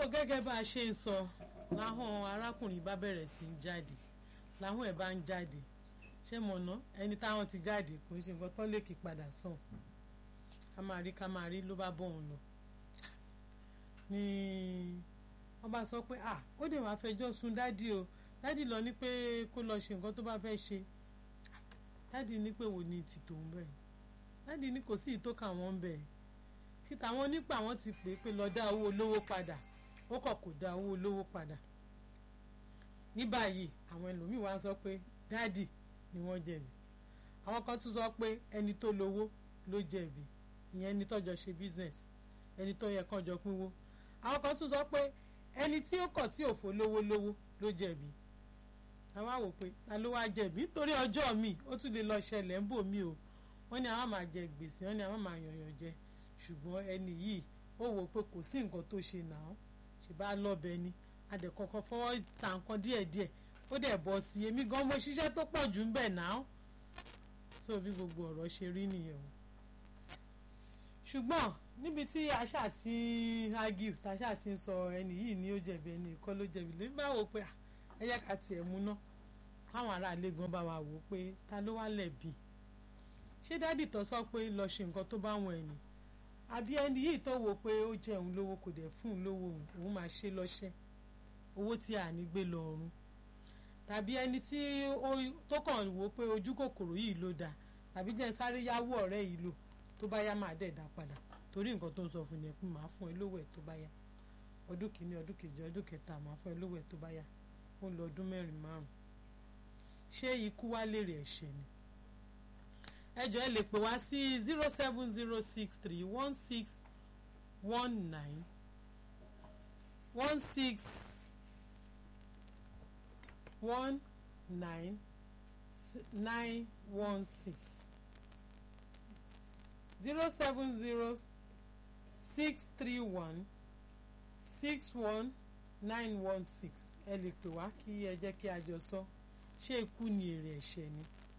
gẹ́gẹ́ bá a ṣe ń sọ láhùn arákùnrin bá bẹ̀rẹ̀ sí í jáde láhùn ẹ̀ bá ń jáde ṣé mọ̀nà ẹni táwọn ti jáde kò ń ṣe nǹkan tó lè kí padà sàn ká máa rí ká máa rí ló bá bọ̀ òun lọ ni wọ́n bá sọ pé ah ó dè máa fẹjọ́ sùn dádì o dádì lọ ní pé kó lọ ṣe nǹkan tó bá fẹ́ ṣe dádì ní pé wò ní ti tòun bẹ́ẹ̀ dádì ní kò sí ìtókà wọn bẹ́ẹ̀ kí tàwọn nípa àwọn ti pè é pé lọ dá owó olówó padà ó kọ̀ kò dá owó olówó padà ní báyìí àwọn ẹlòmíì wá sọ pé dádì ni wọ́n jẹ̀bi àwọn kan tún sọ pé ẹni tó lówó ló jẹ̀bi ìyẹn ẹni tọ́jọ ṣe business ẹni tó yẹ kán jọ pínwó àwọn kan tún sọ pé ẹni tí ó kọ̀ tí ò fò lówó lówó ló jẹ̀bi àwọn àwò pé ta ló wá jẹ̀bi nítorí ọjọ́ mi ó tún lè lọ ṣẹlẹ̀ ń bò mí o wọ́n ní àwọn máa jẹ gbèsè wọ́n ní àwọn máa yànyàn jẹ ṣùgbọ́n ẹni yìí ó wò pé kò sí nǹkan tó ṣe nà án ṣe bá lọ́bẹ ni adẹ̀kọ̀kọ̀ fọwọ́ ta nǹkan díẹ̀díẹ̀ ó dẹ̀ bọ́ sí i èmi gan mo ṣiṣẹ́ tó pọ̀ jù ń bẹ̀ náà so bí gbogbo ọ̀rọ̀ ṣe rí nìyẹn o ṣùgbọ́n níbi tí aṣá ti argue taṣá ti ń sọ ẹni yìí ni ó jẹ̀bi ẹni ìkọ́ ló jẹ̀bi lórí bá wò pé ẹ yẹ ká tiẹ̀ mú ná káwọn aráalé gan bá wa wò pé ta ló wá lẹ̀bi ṣé dádì tó sọ pé lọ ṣe nǹkan tó bá wọn ẹni àbí ẹni yìí tó wò pé ó jẹ òun lówó kò dẹ̀ fún un lówó òun máa ṣe lọ́ṣẹ́ owó tí a ní gbé lọ ọ̀run tàbí ẹni tí tó kàn wò pé ojú kòkòrò yìí ló dáa tàbí jẹ́ sáré yáwó ọ̀rẹ́ yìí lò tó bá yá máa dẹ̀ dá padà torí nǹkan tó ń sọ fún ni ẹ pé màá fún ẹ lówó ẹ tó bá yá ọdún kìíní ọdún kejì ọdún kẹta màá fún ẹ lówó ẹ tó bá yá ó ń lọ ọdún mẹ́rin márùn ṣé ikú wá lèrè ẹ̀ṣẹ̀ ni ẹ jọ̀ọ́ ẹ lè pè wá sí zero seven zero six three one six one nine one six one nine nine one six zero seven zero six three one six one nine one six ẹ lè pè wá kí ẹ jẹ́ kí a jọ sọ ṣé ikú ni èrè ẹ̀ṣẹ̀ ni